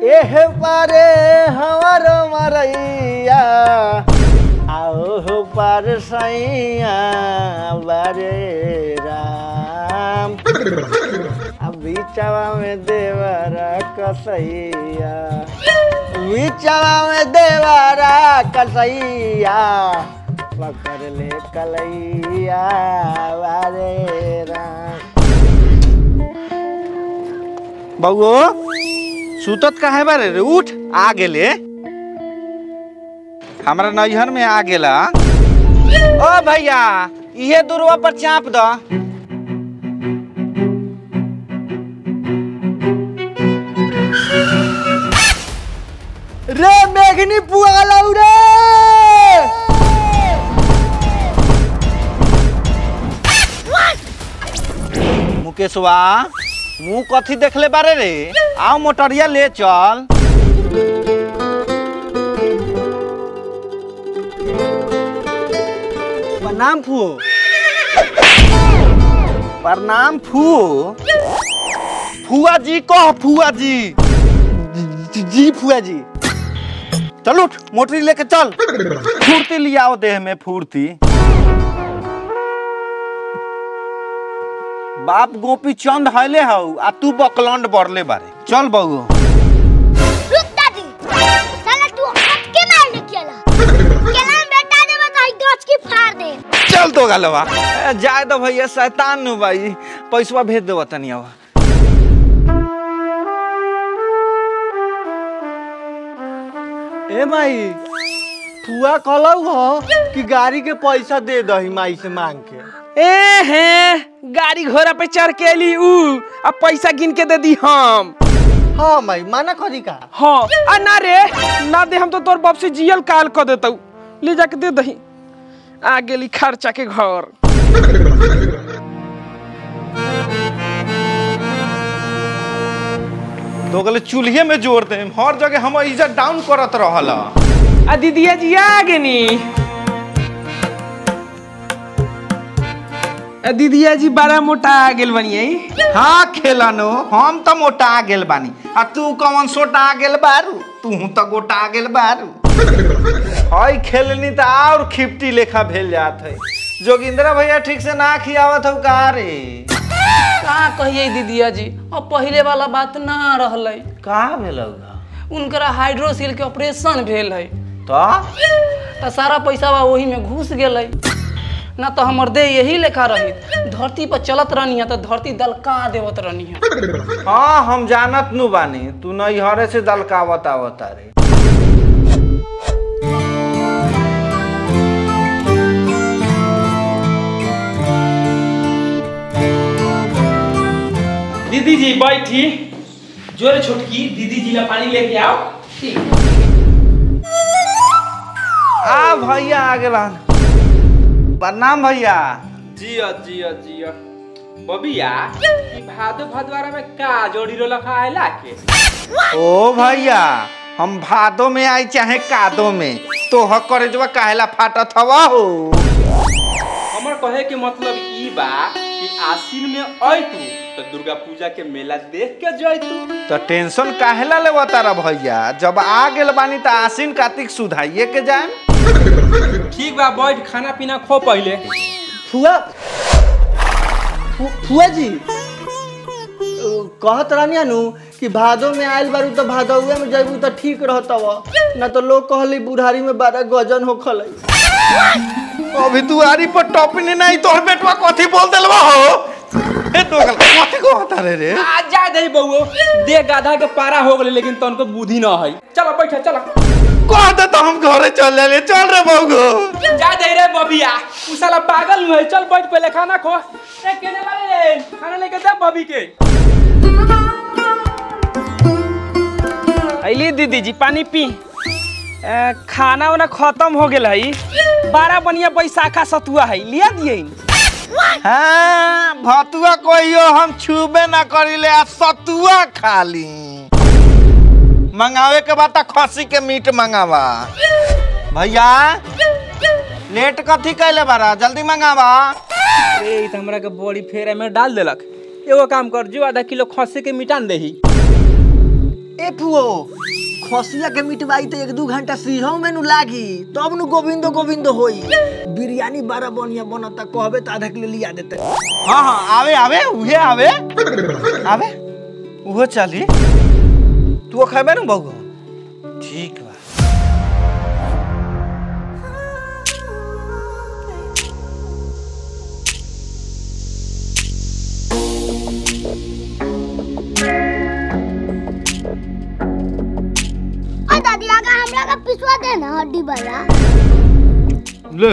एह पारे हमार मरैया आओ हो पार सैया बारे राम अब बीचवा में देवरा कसैया बीचवा में देवरा कसैया पकड़ ले कलैया बारे राम बउओ सुतत काहे बारे रे उठ आ गेले हमरा नैहर में आ गेला ओ भैया इहे दुर्वा पर चाप द रे मेघनी पुआ लौ रे मुकेशवा मुंह कथी देखले बारे रे आओ मोटरिया ले चल प्रणाम फुओ प्रणाम फुओ फुआ जी कह फुआ जी जी- जी फुआ जी चल उठ मोटरी लेके चल फुर्ती लियाओ देह में फुर्ती बाप गोपी चंद हले हऊ आ तू बकलंड बरले बारे चल बहू रुक दादी साला तू हटके मारने केला केला में बेटा देबे तो गच की फाड़ दे चल तो गलवा ए, जाए दो भैया शैतान नु भाई पैसवा भेज देव तनिया ए माई फुआ कहलौ हो कि गाड़ी के पैसा दे दही माई से मांग के ए हैं गाड़ी घोड़ा पे चढ़ के अली ऊ अब पैसा गिन के दे दी हम हाँ माई माना करी का हाँ आ ना रे ना दे हम तो तोर बाप से जियल काल कर देतौ ले जाके दे दही आ गेली खर्चा के घर तो गले चूल्हे में जोड़ दे हर जगह हम इज्जत डाउन करत रहल आ दीदिया जी आ गेनी आ दीदिया जी बड़ा मोटा आ गेल बनिए हाँ खेलनो हम तो मोटा गेल बानी आ तू कौन सोटा गेल बारू तू तो गोटा गेल बारू हई खेलनी तो और खिपटी लेखा भेल जात है जोगिंद्रा भैया ठीक से ना खियावत हौ का रे का कहिए दीदिया जी अब पहिले वाला बात ना रहलै का भेलौ उनकरा हाइड्रोसिल के ऑपरेशन भेल है तो तो सारा पैसा बा वही में घुस गेलै ना तो हमर देह यही लेखा रही धरती पर चलत रहनी है तो धरती दलका देवत रहनी है हाँ हम जानत नु बानी तू नैहरे से दलकावत आवत रे दीदी जी बैठी जोरे छोटकी दीदी जी ला पानी लेके आओ आ भैया आ गेला प्रणाम भैया जिया जिया जिया बबिया ई भादो भदवारा में का जोड़ी रो लखा है लाके ओ भैया हम भादो में आई चाहे कादो में तो हक करे जब काहेला फाटत हवा हो हमर कहे के मतलब ई बा कि आसिन में अइतू तो दुर्गा पूजा के मेला देख के जइतू तो टेंशन काहेला लेवा तारा भैया जब आ गेल बानी त आसिन कार्तिक सुधाइए के जाए ठीक बा बैठ खाना पीना खो पहले फुआ फु- फुआ जी अ, कहत रहनी नु कि भादो में आयल बारू तो भादौए में जैबू तो ठीक रहतव ना तो लोग कहली बुढ़ारी में बारह गजन हो खलै अभी दुआरी पर टॉपिन नहीं तोर बेटवा कथी बोल देलवा हो ए तो गल कथी को बता रे रे आ जा दे बउओ दे गाधा के पारा हो गेले लेकिन तनको बुद्धि न है चलो बैठ चलो कह दे तो हम घरे चल ले चल रे बउगो जा दे रे बबिया उ साला पागल है चल बैठ पहले खाना खो ए केने वाले खाना लेके दे बबी के अली दीदी जी पानी पी ए, खाना वाना खत्म हो गेल है बारह बढ़िया बैसाखा सतुआ है लिया दिए हाँ भतुआ कहियो हम छूबे ना करिले आ सतुआ खाली मंगावे के बाद त खसी के मीट मंगावा भैया लेट कथी कैले बारा जल्दी मंगावा ए ई त हमरा के बड़ी फेर में डाल देलक एगो काम कर जो आधा किलो खस्सी के मिटान देही ए फुओ खसिया के मिटवाई तो एक दू घंटा सीझो में नु लागी तब नु गोविंदो गोविंदो होई बिरयानी बड़ा बढ़िया बनता कहबे तो आधा किलो लिया देते हाँ हाँ आवे आवे उहे आवे आवे उहो चली तू खेबे न बगो ठीक बा और दादी आगा हमरा का पिसवा दे ना हड्डी वाला ले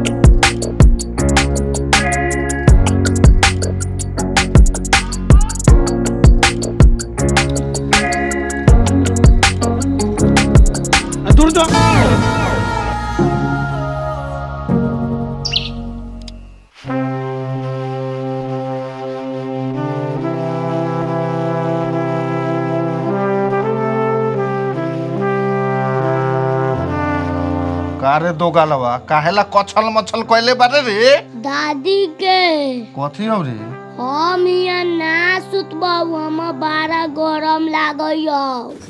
दूर तो कारे दो गालवा काहेला कछल मछल कइले बारे रे दादी के कथी हो रे हम यहाँ ना सुतबाऊ हम बारा गरम लागैया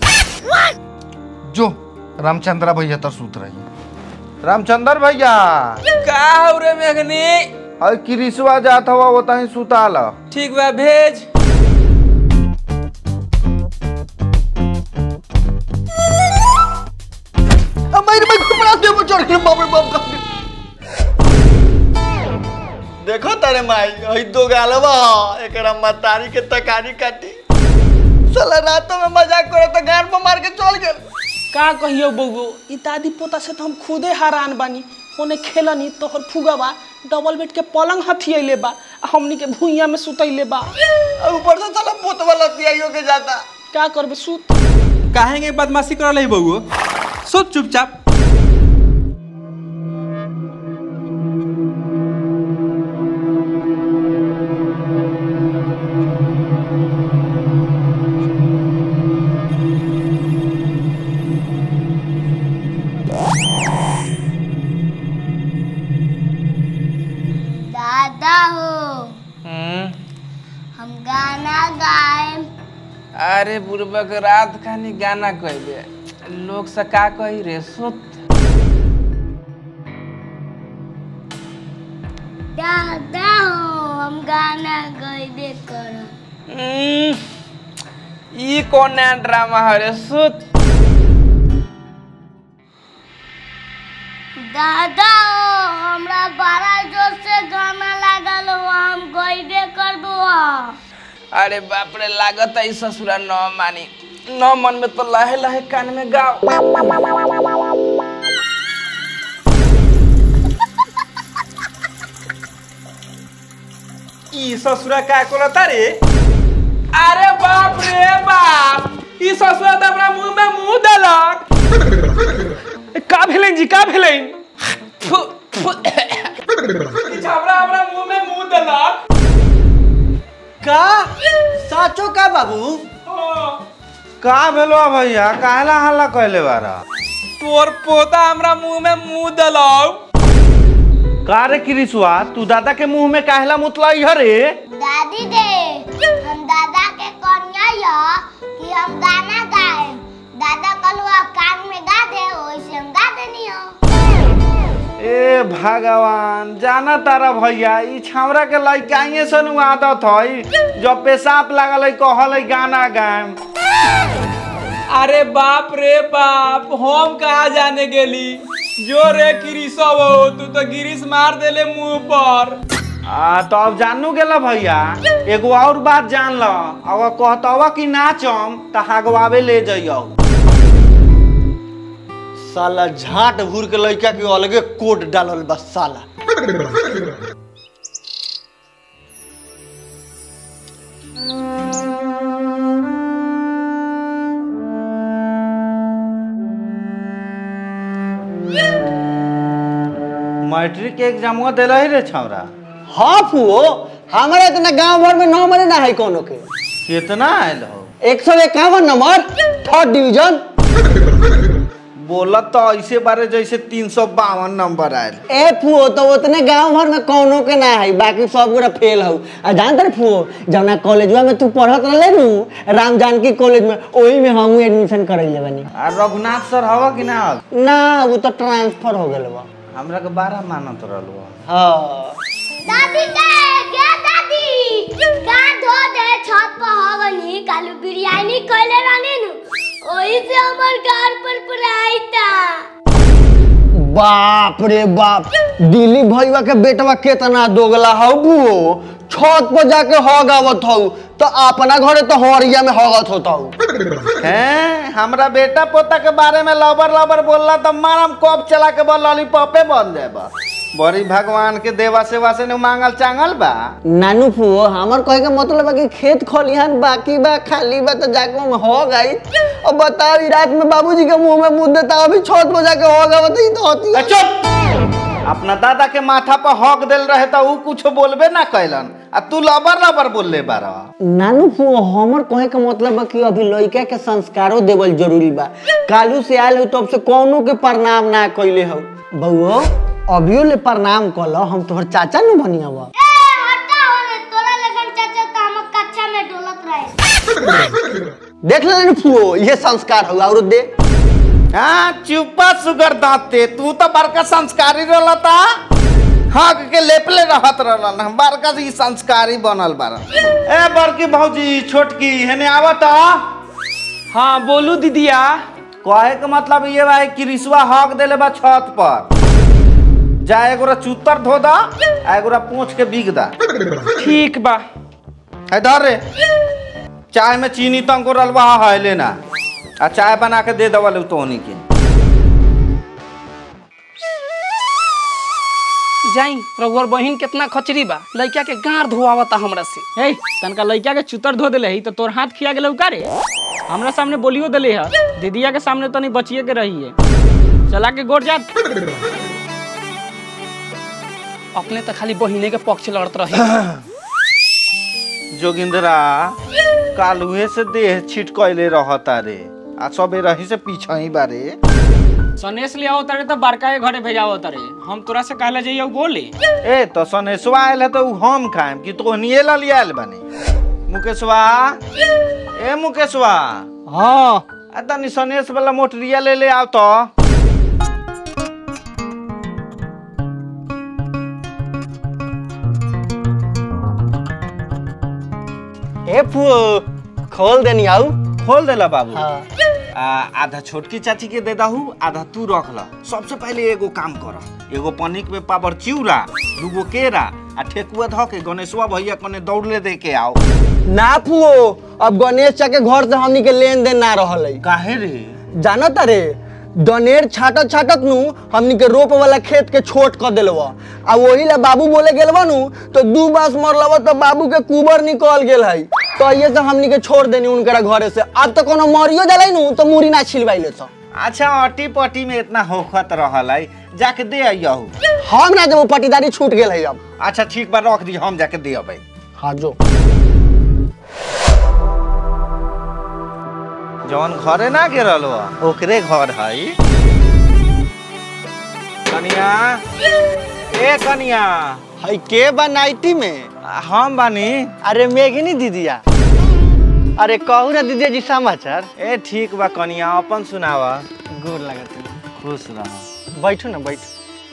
जो रामचंद्र भैया तो सूत रही रामचंद्र भैया का हो रे मेघनी अरे किरिसवा जात हवा वो तही सुताल ठीक बा भेज मेरे भाई घुमड़ा दे वो चढ़ के बाप रे बाप का देखो तारे माई हई दो गालवा एकरा मतारी के तकारी काटी साला रातों में मजाक करे तो गार में मार के चल गेल का कहियो बउगो ई दादी पोता से तो हम खुदे हैरान बानी ओने खेलनी तोहर फुगवा डबल बेड के पलंग हथियैले बा आ हमनी के भुइया में सुतैले बा और ऊपर से साला पोतवा लतियाइयो के जाता का करबे सुत काहे के बदमाशी कर रही बउओ सोच चुपचाप दादा हो हम गाना गाए अरे बुढ़बक रात खानी गाना कहबे लोग से का कही रे सुत दादा हो हम गाना गईबे करब हम्म, ई कौन नया ड्रामा है रे सुत दादा हो हमरा बड़ा जोर से गाना लागल हो हम गईबे करबो अरे बाप रे लागत है ई ससुरा न मानी न मन में तो लहे लहे कान में गाओ ई ससुरा का करता रे अरे बाप रे बाप ई ससुरा तो अपना मुंह में मुंह देलक का भेलै जी का भेलै फु, फु, ई छाबड़ा अपना मुंह में मुंह देलक का साचो का बाबू का भेलो भैया काहेला हल्ला कइले बारा तोर पोता हमरा मुंह में मुंह देलक का रे किरिसवा तू दादा के मुंह में काहेला मुतलाई हरे दादी दे हम दादा के कन्या या कि हम गाना गाए दादा कलुआ कान में गा दे वैसे हम गा देनी हो ए भगवान जाना तारा भैया ई छावरा के लइकाइए सन आदत हई जब पेशाब लागल है कहल है गाना गाएम अरे बाप रे बाप हम कहा जाने गेली जो रे गिरीशव हो तू तो गिरीश मार देले मुंह पर आ तो अब जानू गेला भैया एगो और बात जान ल अगर कहतवा कि नाचम त हगवावे ले जइयो साला झाट भूर के लड़का के अलगे कोट डालल बा साला मैट्रिक के एग्जामवा देला ही रे छौरा हाँ फुओ हमारे इतना गांव भर में नंबर ना है कोनो के कितना आयल हो एक सौ इक्यावन नंबर थर्ड डिवीजन बोलत तो ऐसे बारे जैसे तीन सौ बावन नंबर आयल ए फुओ तो उतने गांव भर में कौनो के ना है बाकी सब गोरा फेल हौ आ जानत रे फुओ जौना कॉलेजवा में तू पढ़त रहले नु राम जानकी कॉलेज में ओही में हमहू एडमिशन करैले बानी आ रघुनाथ सर हवा कि ना हवा? ना वो तो ट्रांसफर हो गेल बा हमरा के बारह मानत रहलो हाँ दादी के क्या दादी का धो दे छत पर हवनी कालू बिरयानी कइले रहनी नु ओही से हमर घर पर पुराइता बाप रे बाप दिलीप भैया के बेटवा केतना दोगला हौ बुओ छत पर जाके हग आवत हौ तो अपना घरे तो हरिया में हगत होता हौ हैं हमरा बेटा पोता के बारे में लबर लबर बोलला तो मारम कप चला के बल लॉलीपॉपे बन जाएबा बड़ी भगवान के देवा सेवा से न मांगल चांगल बा नानू फुओ हमर कहे के मतलब है कि खेत खलिहान बाकी बा खाली बा तो जाके हम हो गई अब बताओ ई रात में बाबूजी के मुंह में मुंह देता अभी छत पर जाके हो गया बताई तो होती ए, चुप अपना दादा के माथा पर हक देल रहे तो ऊ कुछ बोलबे ना कैलन आ तू लबर लबर बोलले बारा नानू फुओ हमर कहे के मतलब बा कि अभी लड़का के संस्कारो देवल जरूरी बा कालू से आयल हो तब से कौनो के प्रणाम ना कइले हो बउओ अभियो ले प्रणाम कल हम तोहर चाचा नु बनिया बा ए हटा होने तोरा लगन चाचा तो हम कक्षा में डोलत रहे देख ले रे फुओ ये संस्कार हो और दे हाँ चुपा सुगर दांते तू तो बड़का संस्कारी रहलता हक के लेपले रहत रहलन हम बड़का से ई संस्कारी बनल बारा ए बड़की भौजी छोटकी हेने आवत हाँ बोलू दीदिया कहे के मतलब ये बा कि रिसवा हक देले बा छत पर जा एगोरा चूतर धो दा आ एगोरा पूछ के बिग दा ठीक बा है धर रे चाय में चीनी तो अंकुर रलवा है लेना आ चाय बना के दे दवल तोहनी के जाई रघुवर बहिन कितना खचरी बा लड़का के गार धोआवता हमरा से हे तनका लड़का के चुतर धो देले ही तो तोर हाथ खिया गेलौ का रे हमरा सामने बोलियो देले है दीदिया के सामने तनी बचिए के रही है चला के गोर जा अपने तो खाली बहिने के पक्ष लड़त रहे जोगिंदरा कालुए से देह छिटकैले रहता रे आ सबे रही से पीछा ही बारे सनेश ले आओ तारे तो बड़का के घरे भेजाओ तारे हम तोरा से कहले जाइयो बोले ए तो सनेशवा आयल है तो उ हम खाएम कि तोहनिए ला लिया आयल बने मुकेशवा ए मुकेशवा हाँ आ तनी सनेश वाला मोटरिया ले ले आओ तो ए फुओ खोल देनी आऊ खोल देला बाबू हाँ आ, आधा छोटकी चाची के दे दहू आधा तू रख ल सबसे पहले एगो काम कर एगो पनिक में पावर चिउरा दूगो केरा आ ठेकुआ धो के गणेशवा भैया कने दौड़ले दे के आओ ना फुओ अब गणेश चा के घर से हमनी के लेन देन ना रहल है काहे रे जानत रे दनेर छाटत छाटत नु हमनी के रोप वाला खेत के छोट कर देलवा आ वही ला बाबू बोले गेलवा नु तो दू बास मरलवा तो बाबू के कुबर निकल गेल है तो ये से हमनी के छोड़ देनी उनकरा घरे से अब तो कोनो मरियो जलाई नु तो मुरी ना छिलवाइले सो अच्छा अटी पटी में इतना होखत रहल है जाके दे आइयहू हम ना जब पटीदारी छूट गेल है अब अच्छा ठीक बा रख दी हम जाके दे अबै हाँ जो जवन घरे ना गिरल हो ओकरे घर है कनिया ए कनिया है के बा नाइटी में हम बानी अरे मेघनी दीदिया अरे कहू ना दीदिया जी समाचार ए ठीक बा कनिया अपन सुनावा गोर लगत खुश रह बैठो ना बैठ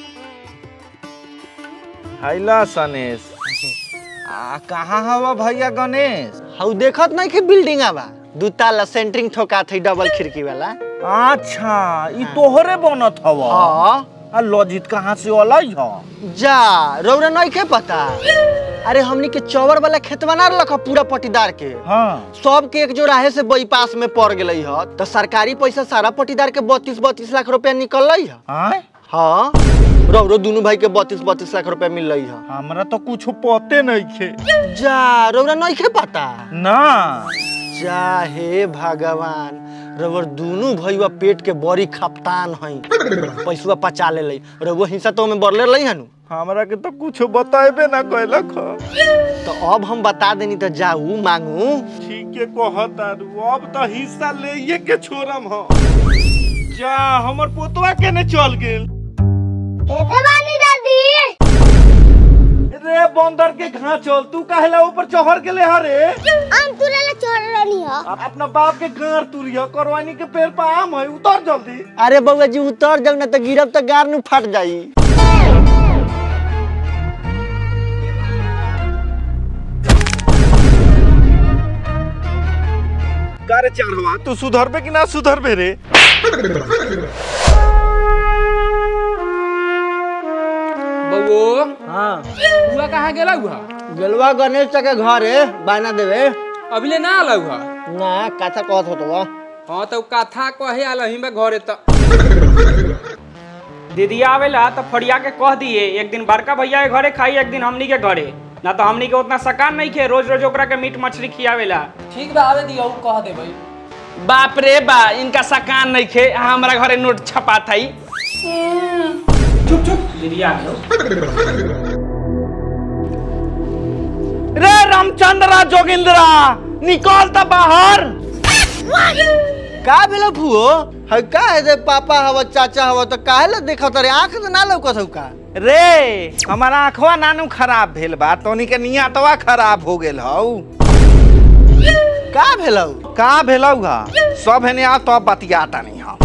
हैला सनेश आ कहाँ हवा भैया गणेश हऊ देखत नहीं कि बिल्डिंग बा दू ताला सेंटरिंग ठोका थी डबल खिड़की वाला अच्छा ई तोहरे बनत हवा हाँ आ लजित कहाँ से अलई ह जा रौरा नहीं के पता अरे हमनी के चौवर वाला खेतवा ना रख पूरा पटीदार के हाँ सब के एक जो राहे से बाईपास में पड़ गई ह तो सरकारी पैसा सारा पटीदार के बत्तीस बत्तीस लाख रुपया निकल है आय हाँ रौरो दोनों भाई के बत्तीस बत्तीस लाख रुपया मिल रही है हमरा तो कुछ पते नहीं खे जा रौरा नहीं के पता ना जा हे भगवान रउर दोनों भैया पेट के बड़ी खपतान हई पैसवा पचा ले लई रउआ हिस्सा तो में बरले लई हनु हमरा के तो कुछ बताएबे ना कैलक ह। तो अब हम बता देनी तो जाऊ मांगू ठीक है कहतारू अब तो हिस्सा ले के छोड़म ह जा हमर पोतवा केने चल गेल एते बानी दादी रे बंदर के घा चल तू काहेला ऊपर चढ़ गेले हरे हम तुरे ले छोड़ रहनी हो अपना बाप के गार तुरिया करवानी के पेड़ पर आम है उतर जल्दी अरे बउआ जी उतर जाऊ ना तो गिरब तो गार नु फट जाई कारे चढ़वा तू सुधरबे कि ना सुधरबे रे बउओ हाँ हुआ कहाँ गेला हुआ गेलवा गणेश के घरे बाना देवे अभिले ना आला हुआ ना कथा कहत होतो बा हाँ तो कथा कहे आल ही में घरे तो दीदी आवेला तो फड़िया के कह दिए एक दिन बड़का भैया के घरे खाई एक दिन हमनी के घरे ना तो हमनी के उतना सकान नहीं खे रोज रोज ओकरा के मीट मछली खियावेला ठीक बा आवे दियो कह दे भाई बाप रे बा इनका सकान नहीं खे हमारा घरे नोट छपा था चुप चुप दीदी आ गयो रे रामचंद्रा जोगिंद्रा निकल त बाहर का भेलो फुओ है का है दे पापा हवा चाचा हवा तो काहे ला देखत रे आंख तो ना लौकत हउ का रे हमारा आंखवा नानू खराब भेल बा तोनी के नियतवा खराब हो गेल हौ का भेलो का भेलौ हा सब हेने आ तो बतियाता नहीं हम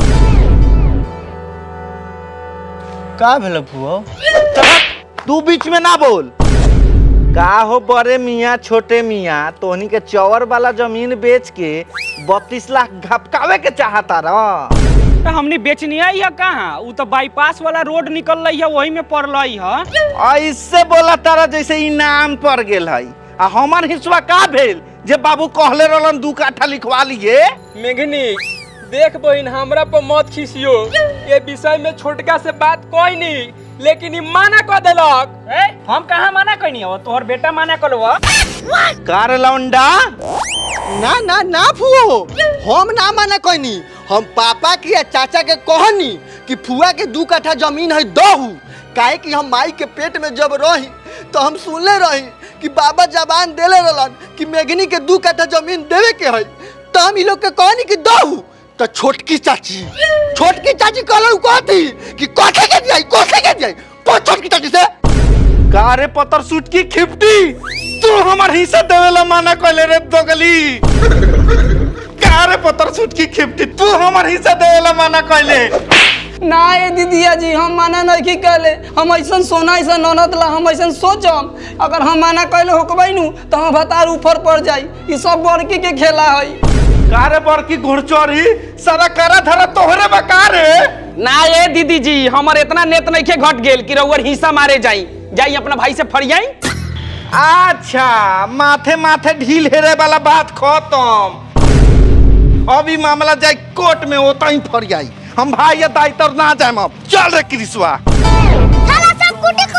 का भेलो फुओ तू बीच में ना बोल का हो बड़े मियाँ छोटे मियाँ तोहनी के चौवर वाला जमीन बेच के बत्तीस लाख घपकावे के चाहता रह तो हमनी बेचनी आई है कहाँ उ तो बाईपास वाला रोड निकल रही है वही में पड़ रही है ऐसे बोला तारा जैसे इनाम पर गेल है आ हमार हिस्सा का भेल जे बाबू कहले रहलन दू काठा लिखवा लिए मेघनी देख बहिन हमरा पर मत खिसियो ये विषय में छोटका से बात कोई नहीं लेकिन ई माना कह देलक ए, हम कहाँ मना कहनी हो तोहर बेटा मना कलो कार लौंडा ना ना ना फुओ हम ना माने कोनी हम पापा की या चाचा के कहनी कि फुआ के दू कट्ठा जमीन है दहू काहे कि हम माई के पेट में जब रही तो हम सुनले रही कि बाबा जबान देले रहलन कि मेघनी के दू कट्ठा जमीन देवे के है तो हम इ लोग के कहनी कि दहू तो छोटकी चाची छोटकी चाची कहलू कहती कि कोठे के जाई कोठे के जाई पूछ छोटकी चाची से कारे पतर सूट की खिपटी तू हमार हिस्सा देवेला माना कहले रे दोगली कारे पतर सूट की खिपटी तू हमार हिस्सा देवेला माना कहले ना ये दीदिया जी हम माना नहीं कहले हम ऐसा सोना ऐसा ननद ला हम ऐसा सोचम अगर हम माना कहले होकबई नु तो हम भतार ऊपर पड़ जाई ई सब बड़की के खेला है कारे बड़की घुड़चोरी सारा करा धरा तोहरे बकारे ना ये दीदी जी हमर इतना नेत नहीं खे घट गेल कि रउअर हिस्सा मारे जाई जाई अपना भाई से फरियाई अच्छा माथे माथे ढील हेरे वाला बात खत्म अभी मामला जाए कोर्ट में होता ही फरियाई हम भाई या दाई तर ना जाए अब चल रे कृष्वा साला सब कुटी